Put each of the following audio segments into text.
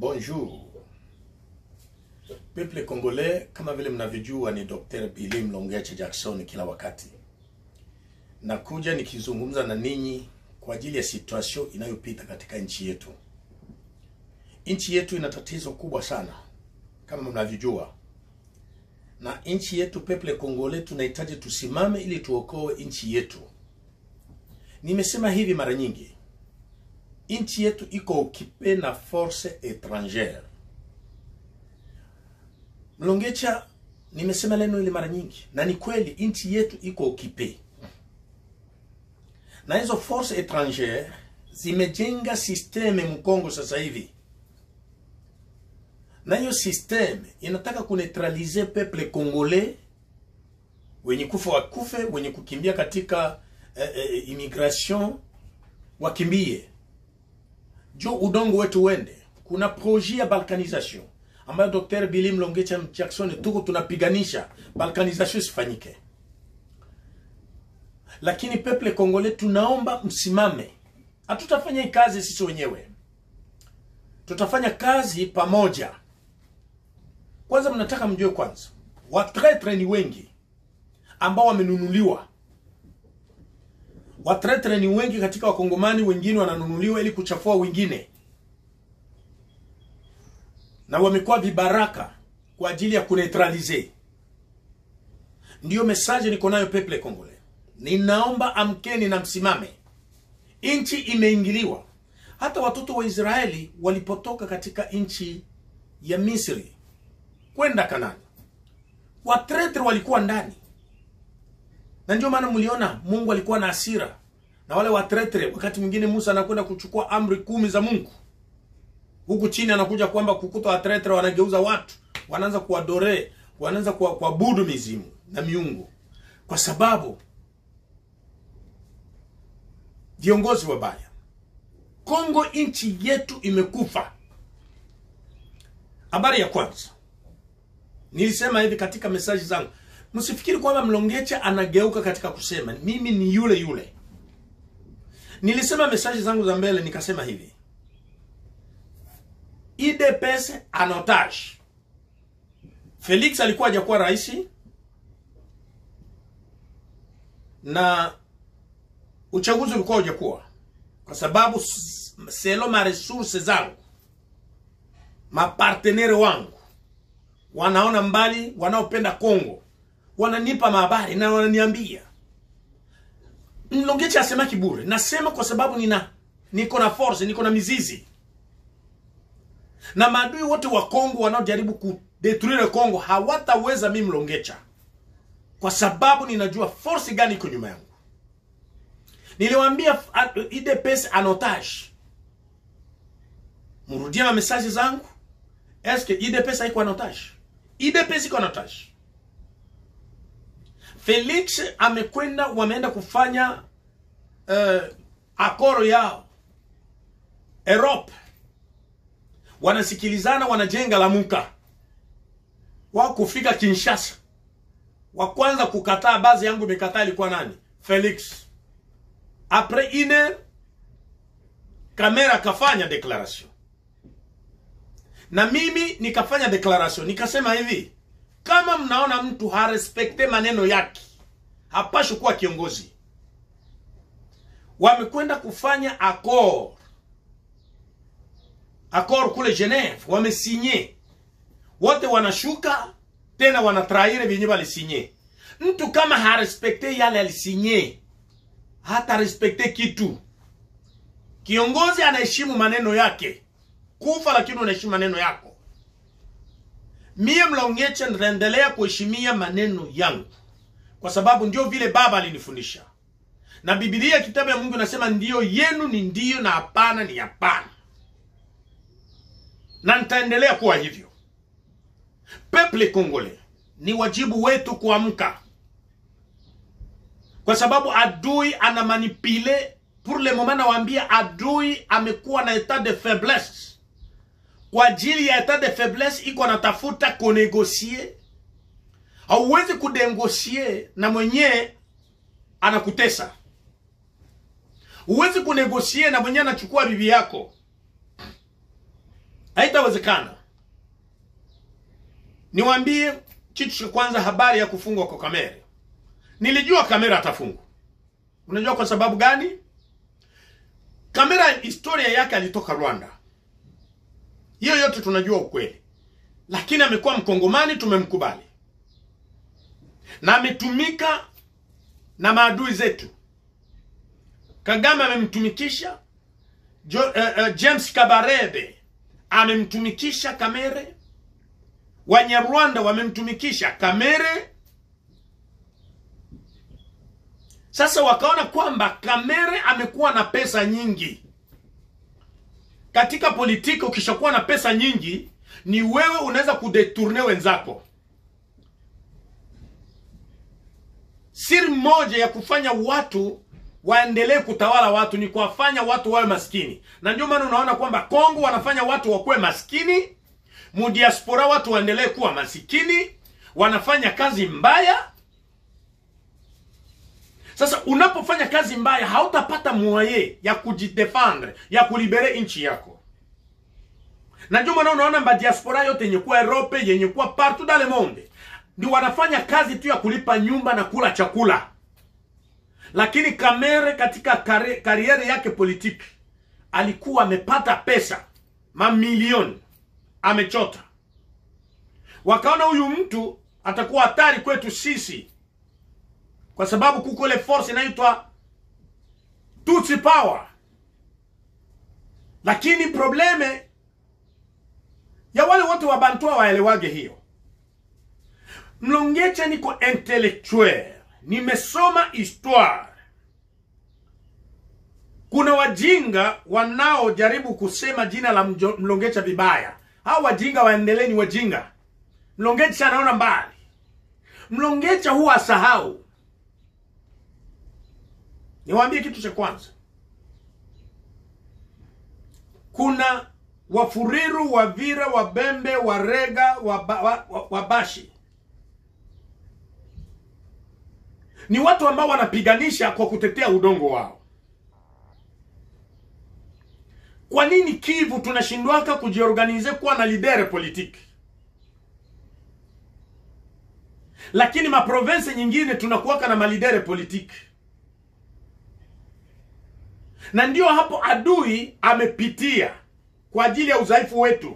Bonjour. Peuple congolais, kama vile mnavyojua ni Dr. Billy Mlongeche Jackson kila wakati. Nakuja nikizungumza na ninyi kwa ajili ya situation inayopita katika nchi yetu. Nchi yetu ina tatizo kubwa sana kama mnavyojua. Na nchi yetu peuple congolais tunahitaji tusimame ili tuokoe nchi yetu. Nimesema hivi mara nyingi. Nchi yetu iko okipe na force étrangère. Mlongecha, nimesema neno ile mara nyingi, na ni kweli, nchi yetu iko okipe na hizo force étrangère zimejenga systeme Mkongo sasa hivi, na hiyo systeme inataka kuneutralize peuple congolais, wenye kufa wakufe, wenye kukimbia katika eh, eh, immigration wakimbie jo udongo wetu wende. Kuna projet ya balkanisation ambayo Dr. Billy Mlongecha Jackson tuko tunapiganisha balkanisation isifanyike, lakini peuple congolais tunaomba msimame. Hatutafanya hii kazi sisi wenyewe, tutafanya kazi pamoja. Kwanza mnataka mjue kwanza, watretre ni wengi ambao wamenunuliwa watretre ni wengi katika wakongomani wengine wananunuliwa ili kuchafua wengine na wamekuwa vibaraka kwa ajili ya kuneutralize ndiyo mesaje niko nayo peuple congolais ninaomba amkeni na msimame nchi imeingiliwa hata watoto wa israeli walipotoka katika nchi ya misri kwenda kanani watretre walikuwa ndani na ndio maana mliona Mungu alikuwa na hasira na wale watretre. Wakati mwingine Musa anakwenda kuchukua amri kumi za Mungu, huku chini anakuja kwamba kukuta watretre wanageuza watu, wanaanza kuwadore, wanaanza kuabudu mizimu na miungu, kwa sababu viongozi wabaya. Kongo nchi yetu imekufa. Habari ya kwanza nilisema hivi katika mesaji zangu Msifikiri kwamba Mlongecha anageuka katika kusema mimi ni yule yule. Nilisema mesaji zangu za mbele nikasema hivi, UDPS en otage. Felix alikuwa hajakuwa rais na uchaguzi ulikuwa hujakuwa, kwa sababu selo ma resource zangu mapartenere wangu wanaona mbali, wanaopenda Kongo wananipa mahabari na wananiambia Mlongecha asema kibure. Nasema kwa sababu nina niko na force, niko na mizizi, na maadui wote wa Kongo wanaojaribu kudetruire Kongo hawataweza mimi Mlongecha, kwa sababu ninajua force gani iko nyuma yangu. Niliwaambia UDPS en otage, murudie ma message zangu. Eske UDPS haiko en otage? UDPS iko en otage. Felix amekwenda, wameenda kufanya uh, akoro yao Europe, wanasikilizana, wanajenga Lamuka. Wa kufika Kinshasa, wa kwanza kukataa bazi yangu imekataa ilikuwa nani? Felix. Apres ine kamera akafanya declaration na mimi nikafanya declaration, nikasema hivi kama mnaona mtu harespekte maneno yake hapashi kuwa kiongozi. Wamekwenda kufanya accord accord kule Geneve, wamesinye wote, wanashuka tena wanatraire vyenye walisinye. Mtu kama harespekte yale alisinye, hata respekte kitu. Kiongozi anaheshimu maneno yake, kufa lakini unaheshimu maneno yako. Mie Mlongecha nitaendelea kuheshimia maneno yangu kwa sababu ndio vile baba alinifundisha, na Biblia kitabu ya Mungu inasema ndio yenu ni ndio na hapana ni hapana, na nitaendelea kuwa hivyo. Peuple congolais, ni wajibu wetu kuamka, kwa sababu adui ana manipule pour le moment. Nawaambia adui amekuwa na etat de faiblesse kwa ajili ya etat de faiblesse iko anatafuta kunegosie. Hauwezi kunegosie na mwenye anakutesa, huwezi kunegosie na mwenye anachukua bibi yako. haitawezekana niwaambie kitu cha kwanza habari ya kufungwa kwa kamere nilijua kamera atafungwa unajua kwa sababu gani kamera historia yake alitoka rwanda hiyo yote tunajua ukweli lakini amekuwa mkongomani tumemkubali na ametumika na maadui zetu kagame amemtumikisha jo, uh, uh, james kabarebe amemtumikisha kamere wanyarwanda wamemtumikisha kamere sasa wakaona kwamba kamere amekuwa na pesa nyingi katika politiki ukishakuwa na pesa nyingi ni wewe unaweza kudeturne wenzako siri moja ya kufanya watu waendelee kutawala watu ni kuwafanya watu wawe maskini na ndio maana unaona kwamba kongo wanafanya watu wakuwe maskini mudiaspora watu waendelee kuwa masikini wanafanya kazi mbaya sasa unapofanya kazi mbaya hautapata mwaye ya kujidefendre ya kulibere nchi yako na ndio maana unaona madiaspora yote yenye kuwa Europe yenye kuwa partout dans le monde ndio wanafanya kazi tu ya kulipa nyumba na kula chakula lakini Kamere katika kari, kariere yake politiki alikuwa amepata pesa mamilioni amechota wakaona huyu mtu atakuwa hatari kwetu sisi kwa sababu kuko ile force inaitwa Tutsi power lakini probleme ya wale wote wa Bantua waelewage hiyo Mlongecha niko intellectuel nimesoma histoire kuna wajinga wanaojaribu kusema jina la mjo, Mlongecha vibaya hao wajinga waendelee ni wajinga Mlongecha anaona mbali Mlongecha huwa asahau niwaambie kitu cha kwanza kuna wafuriru wavira wabembe warega waba, wa, wa, wabashi ni watu ambao wanapiganisha kwa kutetea udongo wao kwa nini kivu tunashindwaka kujiorganize kuwa na lidere politiki lakini maprovense nyingine tunakuwaka na malidere politiki na ndio hapo adui amepitia kwa ajili ya udhaifu wetu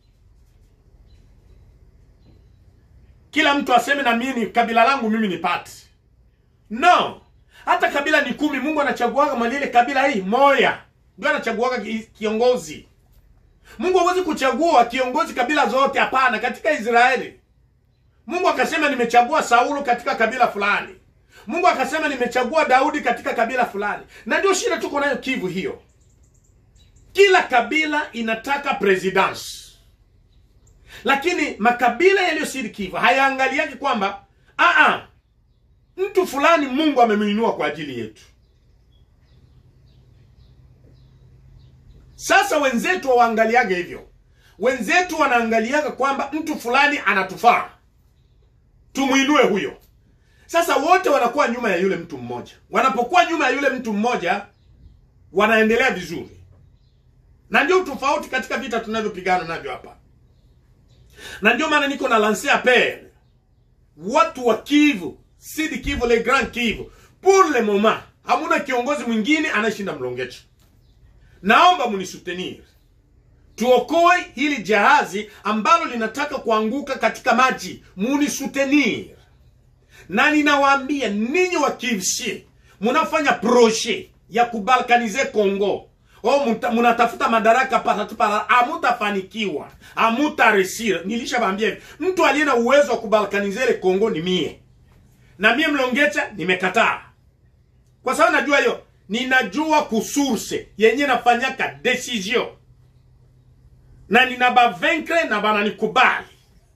kila mtu aseme na mimi kabila langu mimi ni pati no hata kabila ni kumi mungu anachaguaga malile kabila hii moya ndio anachaguaga kiongozi mungu hawezi kuchagua kiongozi kabila zote hapana katika israeli mungu akasema nimechagua saulo katika kabila fulani mungu akasema nimechagua daudi katika kabila fulani na ndio shida tuko nayo kivu hiyo kila kabila inataka presidence lakini makabila yaliyosiri kivu hayaangaliaki kwamba aa mtu fulani mungu amemwinua kwa ajili yetu sasa wenzetu hawaangaliage hivyo wenzetu wanaangaliaga kwamba mtu fulani anatufaa tumwinue huyo sasa wote wanakuwa nyuma ya yule mtu mmoja wanapokuwa nyuma ya yule mtu mmoja wanaendelea vizuri na ndio tofauti katika vita tunavyopigana navyo hapa na ndio maana niko na lance appel watu wa kivu sidi kivu le grand kivu pour le moment hamuna kiongozi mwingine anayeshinda mlongecha naomba munisutenir tuokoe hili jahazi ambalo linataka kuanguka katika maji munisutenir na ninawaambia ninyi wa kivshi munafanya proje ya kubalkanize congo o munatafuta madaraka patatupara amutafanikiwa amutaresira nilishawaambia hivi mtu aliye na uwezo wa kubalkanize ile congo ni mie na mie mlongecha nimekataa kwa sababu najua hiyo ninajua kusurse yenye nafanyaka decision na ninabavenkre na bananikubali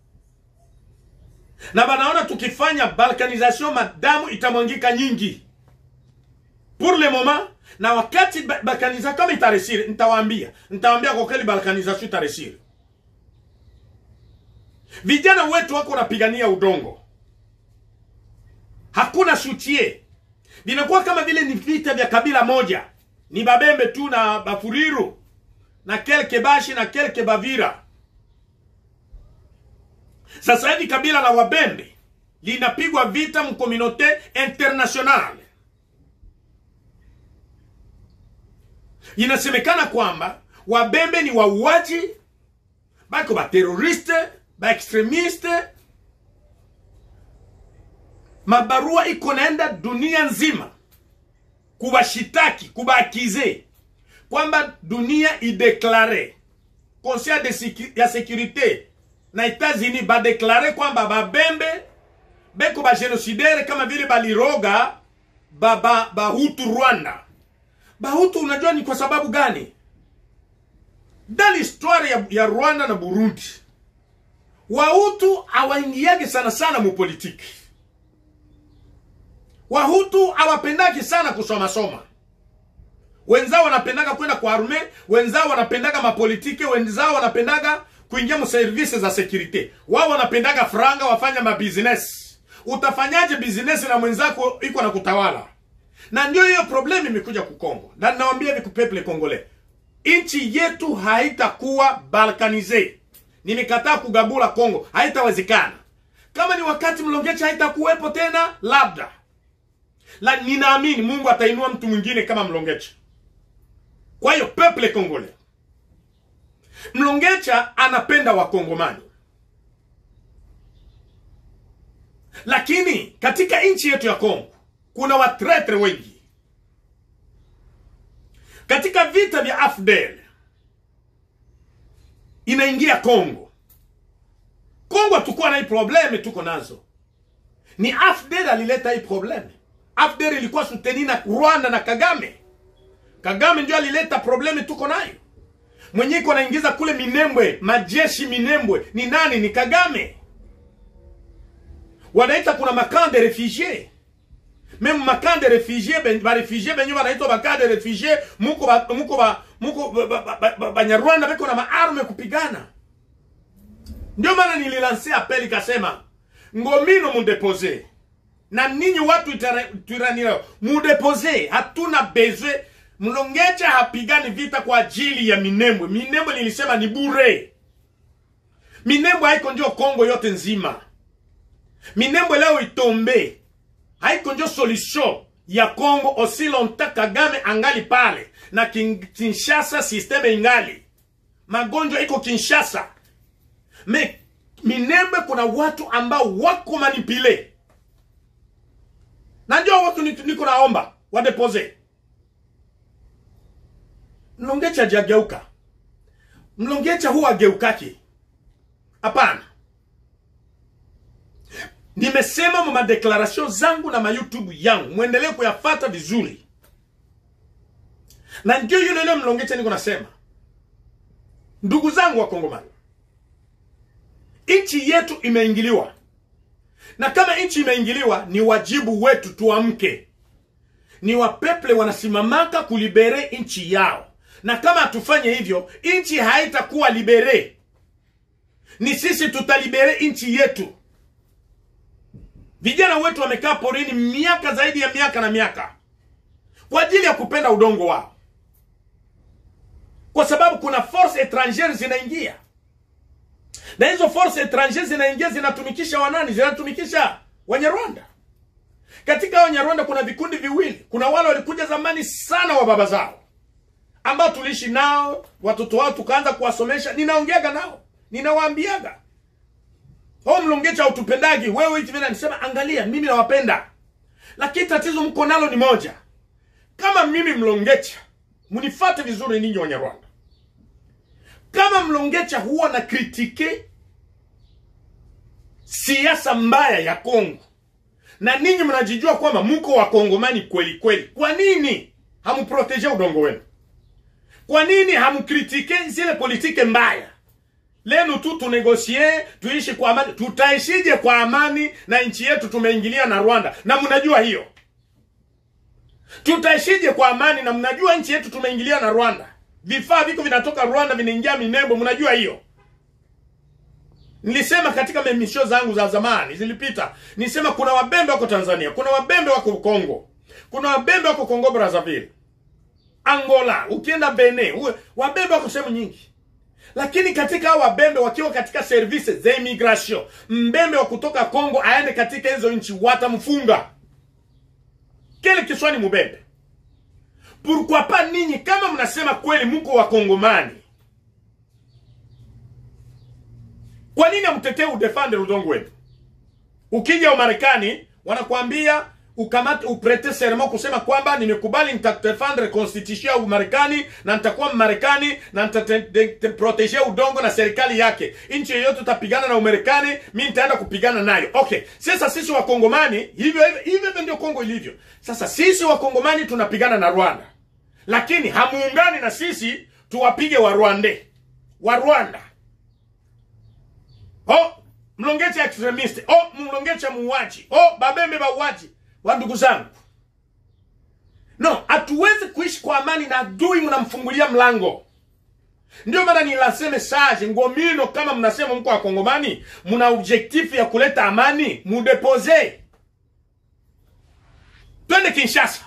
na banaona tukifanya balkanisation madamu itamwangika nyingi pour le moment na wakati balkanisation kama itaresire nitawaambia nitawaambia kwa kweli balkanisation itaresire vijana wetu wako wanapigania udongo hakuna sutie vinakuwa kama vile ni vita vya kabila moja ni babembe tu na bafuriru na kelke bashi na kelke bavira sasa hivi kabila la wabembe linapigwa vita mkominote internationale inasemekana kwamba wabembe ni wauaji bako bateroriste baextremiste mabarua iko naenda dunia nzima kubashitaki kubaakize kwamba dunia ideklare conseil de sécu- ya sécurité na Etats-Unis badeklare kwamba babembe beko bagenosidere kama vile baliroga bahutu ba, bahutu Rwanda. Bahutu unajua ni kwa sababu gani? Dans l'histoire ya, ya Rwanda na Burundi, Wahutu hawaingiage sana sana mu politiki. Wahutu hawapendaki sana kusoma soma. Wenzao wanapendaga kwenda kwa arme, wenzao wanapendaga mapolitike, wenzao wanapendaga kuingia mu service za security. Wao wanapendaga franga, wafanya mabusiness. Utafanyaje business na mwenzako iko na kutawala? Na ndio hiyo problem imekuja kukongo. Na nawaambia hivi kupeple Kongole, nchi yetu haitakuwa balkanize. Nimekataa kugabula Kongo, haitawezekana. Kama ni wakati Mlongecha haitakuwepo tena, labda la ninaamini Mungu atainua mtu mwingine kama Mlongecha. Kwa hiyo peuple Kongole, Mlongecha anapenda Wakongomani, lakini katika nchi yetu ya Kongo kuna watretre wengi. Katika vita vya AFDL inaingia Kongo. Kongo hatukuwa na hii probleme tuko nazo, ni AFDL alileta hii probleme. AFDL ilikuwa suteni na Rwanda na Kagame. Kagame ndio alileta probleme tuko nayo. Mwenye iko anaingiza kule Minembwe, majeshi Minembwe ni nani? Ni Kagame. Wanaita kuna makamp de refugie meme makamp de refugie ben, ba refugie benye wanaitwa makamp de refugie muko ba, muko ba, muko Banyarwanda ba, ba, ba, Banyarwanda beko na maarme kupigana. Ndio maana nililansia apeli kasema ngomino mundepose na ninyi watu tuiranira mudepose, hatuna bezwe. Mlongecha hapigani vita kwa ajili ya Minembwe. Minembwe nilisema ni bure. Minembwe haiko ndio Kongo yote nzima. Minembwe leo itombe haiko ndio solution ya Kongo aussi longtemps Kagame angali pale na kin, Kinshasa systeme ingali magonjwa iko Kinshasa. Me Minembwe kuna watu ambao wako manipile na ndio watu niko naomba wadepose. Mlongecha hajageuka. Mlongecha huwa ageukaki. Hapana. Nimesema mu madeklarasyon zangu na ma YouTube yangu, mwendelee kuyafata vizuri, na ndio yule yule Mlongecha niko nasema, ndugu zangu wa Kongomani, nchi yetu imeingiliwa, na kama nchi imeingiliwa, ni wajibu wetu tuamke. Ni wapeple wanasimamaka kulibere nchi yao, na kama hatufanye hivyo, nchi haitakuwa libere. Ni sisi tutalibere nchi yetu. Vijana wetu wamekaa porini miaka zaidi ya miaka na miaka kwa ajili ya kupenda udongo wao, kwa sababu kuna force etrangere zinaingia, na hizo force etrangere zinaingia zinatumikisha wanani? Zinatumikisha Wanyarwanda. Katika Wanyarwanda kuna vikundi viwili. Kuna wale walikuja zamani sana wa baba zao ambao tuliishi nao, watoto wao tukaanza kuwasomesha. Ninaongeaga nao, ninawaambiaga Oh, Mlongecha utupendagi wewe hivi vile nisema, angalia, mimi nawapenda, lakini tatizo mko nalo ni moja. Kama mimi Mlongecha, mnifate vizuri ninyi Wanyarwanda, kama Mlongecha huwa na kritike siasa mbaya ya Kongo na ninyi mnajijua kwamba mko wakongomani kweli kweli, kwa nini hamproteje udongo wenu? Kwa nini hamkritike zile politike mbaya lenu tu tunegosie tuishi kwa amani. Tutaishije kwa amani na nchi yetu tumeingilia na Rwanda na mnajua hiyo? Tutaishije kwa amani na mnajua nchi yetu tumeingilia na Rwanda, vifaa viko vinatoka Rwanda vinaingia Minembwe, mnajua hiyo? Nilisema katika memisho zangu za zamani zilipita, nilisema kuna wabembe wako Tanzania, kuna wabembe wako Kongo, kuna wabembe wako Kongo Brazzaville, angola ukienda benin uwe- wabembe wako sehemu nyingi lakini katika hao wabembe wakiwa katika service za immigration mbembe wa kutoka congo aende katika hizo nchi watamfunga kile kiswani mubembe pourquoi pas ninyi kama mnasema kweli mko wakongomani kwa nini amtetee udefende udongo wenu ukija umarekani wanakuambia ukamate uprete serment kusema kwamba nimekubali nitatefendre constitution ya umarekani na nitakuwa mmarekani na nitaprotege udongo na serikali yake nchi yoyote utapigana na umarekani mi nitaenda kupigana nayo okay sasa sisi wakongomani hivyo hivyo hivyo ndio kongo ilivyo sasa sisi wakongomani tunapigana na rwanda lakini hamuungani na sisi tuwapige wa rwande wa rwanda oh mlongecha extremist oh mlongecha muuaji oh babembe bauaji wa ndugu zangu no hatuwezi kuishi kwa amani na adui mnamfungulia mlango ndio maana nilase message ngomino kama mnasema mko wakongomani mna objektifu ya kuleta amani mudepose twende kinshasa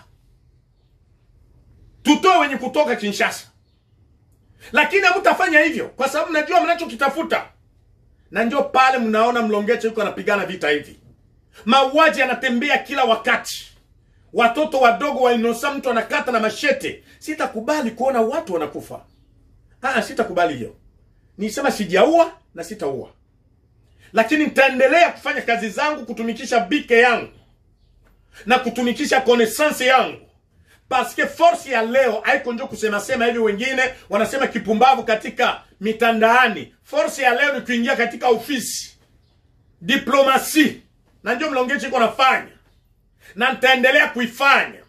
tutoe wenye kutoka kinshasa lakini hamtafanya hivyo kwa sababu najua mnachokitafuta na ndio pale mnaona mlongeche yuko anapigana vita hivi mauaji yanatembea kila wakati watoto wadogo wainosa mtu anakata na mashete sitakubali kuona watu wanakufa ah, sitakubali hiyo nisema sijaua na sitaua lakini nitaendelea kufanya kazi zangu kutumikisha bike yangu na kutumikisha connaissance yangu paske force ya leo haiko njo kusemasema hivi wengine wanasema kipumbavu katika mitandaani force ya leo ni kuingia katika ofisi diplomasi na ndio mlongechi iko nafanya na nitaendelea kuifanya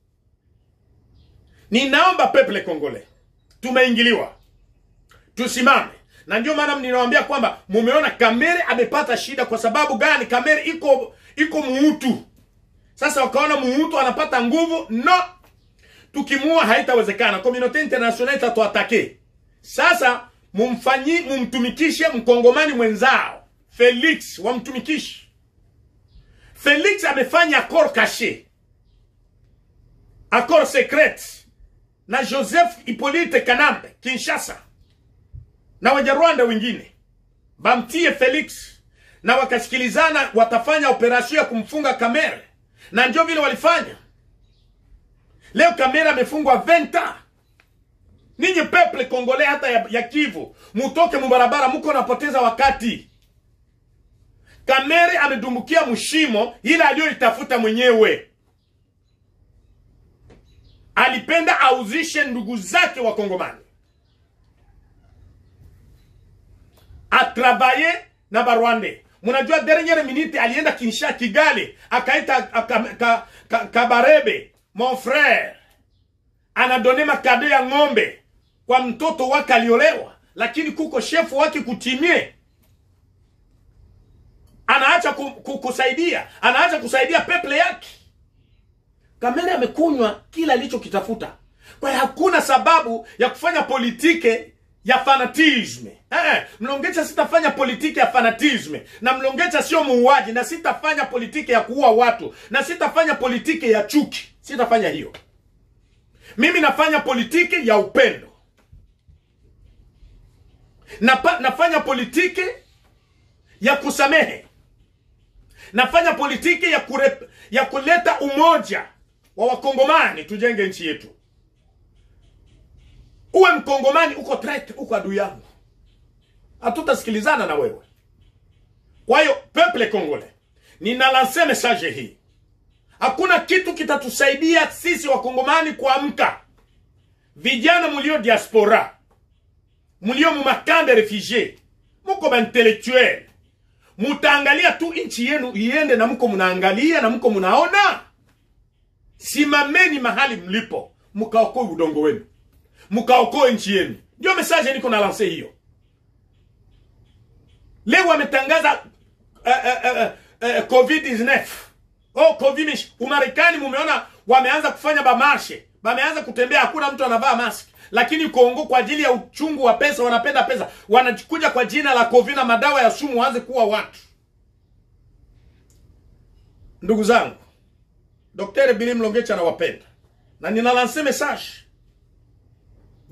ninaomba peple kongole tumeingiliwa tusimame na ndio maana ninawaambia kwamba mumeona kamere amepata shida kwa sababu gani kamere iko iko muutu sasa wakaona muutu anapata nguvu no tukimuua haitawezekana komunote international itatuatake sasa mumfanyi mumtumikishe mkongomani mwenzao felix wamtumikishe felix amefanya accord caché accord secret na joseph hippolyte kanambe kinshasa na wanyarwanda wengine bamtie felix na wakasikilizana watafanya operasio ya kumfunga kamere na ndio vile walifanya leo kamera amefungwa 20 ans ninyi peple kongole hata ya, ya kivu mutoke mubarabara muko napoteza wakati kamere amedumbukia mshimo ile aliyoitafuta mwenyewe alipenda auzishe ndugu zake wa kongomani atravaye na barwande mnajua derniere minute alienda kinsha kigali akaita ka, ka, ka, kabarebe mon frère anadone makado ya ng'ombe kwa mtoto wake aliolewa lakini kuko shefu wake kutimie anaacha ku, ku, kusaidia anaacha kusaidia peple yake kamere amekunywa kila alichokitafuta kwa hiyo hakuna sababu ya kufanya politike ya fanatisme eh, mlongecha sitafanya politiki ya fanatisme na mlongecha sio muuaji na sitafanya politiki ya kuua watu na sitafanya politiki ya chuki sitafanya hiyo mimi nafanya politiki ya upendo Napa, nafanya politiki ya kusamehe nafanya politiki ya, kure, ya kuleta umoja wa wakongomani tujenge nchi yetu uwe mkongomani uko threat uko adui yangu hatutasikilizana na wewe kwa hiyo peuple congolais ninalanse message hii hakuna kitu kitatusaidia sisi wakongomani kuamka vijana mulio diaspora mulio mumakambe refugie muko baintellectuel mutaangalia tu nchi yenu iende na mko munaangalia na mko munaona simameni mahali mlipo mkaokoe udongo wenu mkaokoe nchi yenu ndio message niko na lanse hiyo leo wametangaza uh, uh, uh, uh, covid 19 oh covid umarekani mumeona wameanza kufanya bamarshe wameanza kutembea hakuna mtu anavaa mask lakini kongo kwa ajili ya uchungu wa pesa wanapenda pesa wanakuja kwa jina la covid na madawa ya sumu waanze kuwa watu ndugu zangu Daktari Bili Mlongecha anawapenda na ninalanse message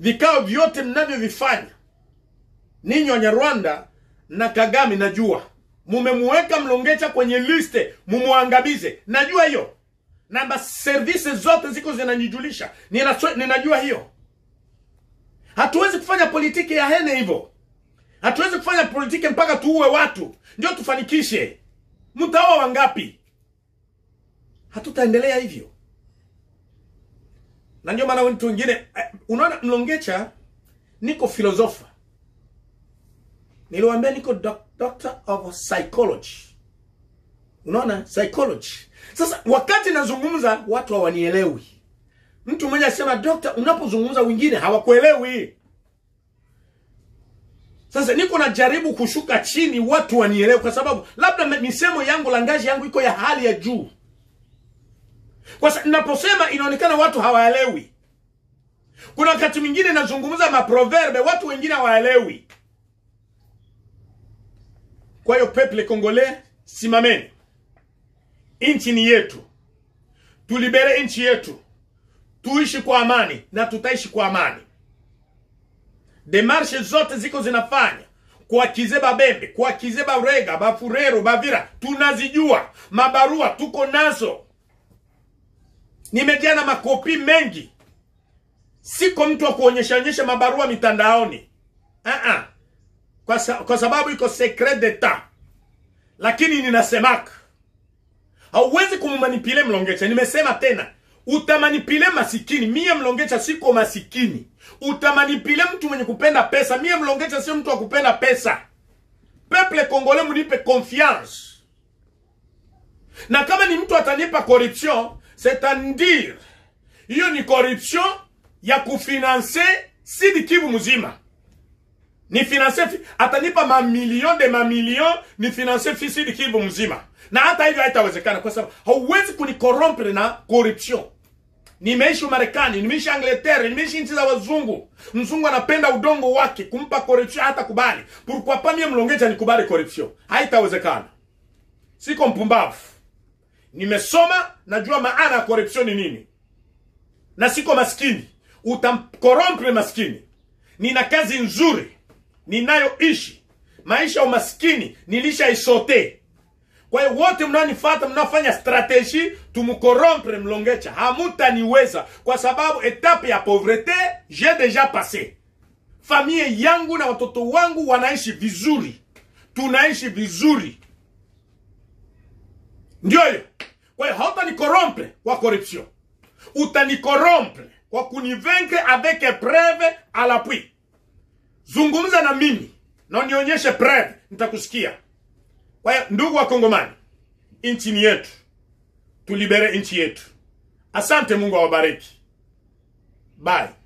vikao vyote mnavyovifanya ninyi Wanyarwanda na Kagame, najua mumemuweka Mlongecha kwenye liste mumuangamize, najua hiyo na maservisi zote ziko zinanijulisha, Ninaswe- ninajua hiyo. Hatuwezi kufanya politiki ya hene hivyo, hatuwezi kufanya politiki mpaka tuue watu ndio tufanikishe. Mtaoa wangapi? Hatutaendelea hivyo, na ndio maana watu wengine eh, unaona, Mlongecha niko filosofa, niliwaambia niko doc- doctor of psychology unaona psychology sasa wakati nazungumza watu hawanielewi mtu mmoja asema dokta unapozungumza wengine hawakuelewi sasa niko najaribu kushuka chini watu wanielewe kwa sababu labda me- misemo yangu langaji yangu iko ya hali ya juu kwa sa, naposema inaonekana watu hawaelewi kuna wakati mwingine nazungumza maproverbe watu wengine hawaelewi kwa hiyo peple congolais simameni nchi ni yetu tulibere nchi yetu tuishi kwa amani na tutaishi kwa amani demarshe zote ziko zinafanya kuakize babembe kuakize barega bafurero bavira tunazijua mabarua tuko nazo nimejaa na makopi mengi siko mtu wa kuonyeshaonyesha mabarua mitandaoni uh-uh. kwa, sa, kwa sababu iko secret d'etat lakini ninasemaka hauwezi kummanipile mlongecha nimesema tena utamanipile masikini mie mlongecha siko masikini utamanipile mtu mwenye kupenda pesa mie mlongecha sio mtu wa kupenda pesa peple congolais munipe confiance na kama ni mtu atanipa corruption c'est-à-dire hiyo ni corruption ya kufinanse sidi kivu mzima ni finance fi- atanipa mamilion de mamilion ni finance fi sidi kivu mzima na hata hivyo haitawezekana kwa sababu hauwezi kunikorompre na corruption nimeishi Marekani, nimeishi Angleterre, nimeishi nchi za wazungu. Mzungu anapenda udongo wake, kumpa corruption hata kubali. Pourquoi pas mie mlongecha nikubali corruption? Haitawezekana. Siko mpumbavu. Nimesoma, najua maana ya corruption ni nini, na siko maskini. Utamkorompre maskini. Nina kazi nzuri ninayoishi, maisha ya umaskini nilishaisote. Kwa hiyo wote mnaonifuata mnaofanya strategie tumkorompre Mlongecha, hamutaniweza kwa sababu etape ya pauvrete j'ai deja passé. Familia yangu na watoto wangu wanaishi vizuri, tunaishi vizuri, ndio hiyo. Kwa hiyo hautanikorompre kwa corruption, utanikorompre kwa kunivaincre avec preuve à l'appui. Zungumza na mimi na unionyeshe preuve, nitakusikia. Kwa hiyo ndugu wa Kongomani, nchi ni yetu, tulibere nchi yetu. Asante, Mungu awabariki. Bye.